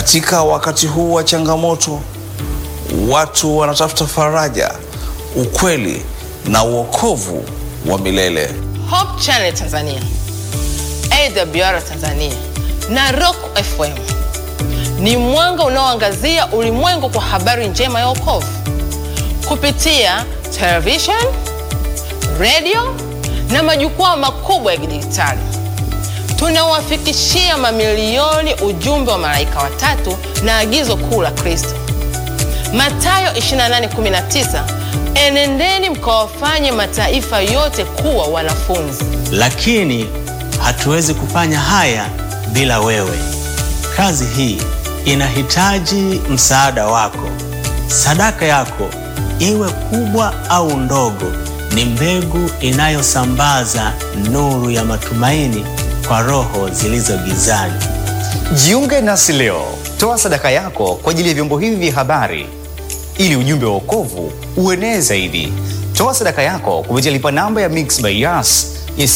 Katika wakati huu wa changamoto, watu wanatafuta faraja, ukweli na uokovu wa milele. Hope Channel Tanzania, AWR Tanzania na Rock FM ni mwanga unaoangazia ulimwengu kwa habari njema ya wokovu kupitia television, radio na majukwaa makubwa ya kidijitali. Tunawafikishia mamilioni ujumbe wa malaika watatu na agizo kuu la Kristo, Mathayo 28:19, enendeni mkawafanye mataifa yote kuwa wanafunzi. Lakini hatuwezi kufanya haya bila wewe. Kazi hii inahitaji msaada wako. Sadaka yako iwe kubwa au ndogo, ni mbegu inayosambaza nuru ya matumaini kwa roho zilizo gizani. Jiunge nasi leo, toa sadaka yako kwa ajili ya vyombo hivi vya habari ili ujumbe wa wokovu uenee zaidi. Toa sadaka yako kupitia lipa namba ya Mixx by Yas ya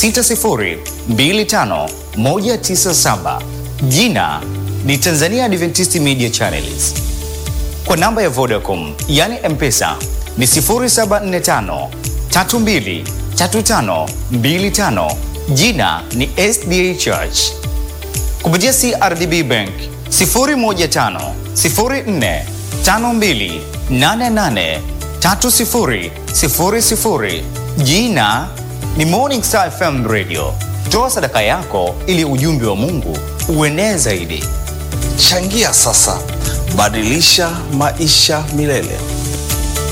6025197 jina ni Tanzania Adventist Media Channels. Kwa namba ya Vodacom yani M-Pesa ni 0745 32 35 25 jina ni SDA Church. Kupitia CRDB Bank 015 04 52 88 30 00 jina ni Morning Star FM Radio. Toa sadaka yako ili ujumbe wa Mungu uenee zaidi. Changia sasa, badilisha maisha milele.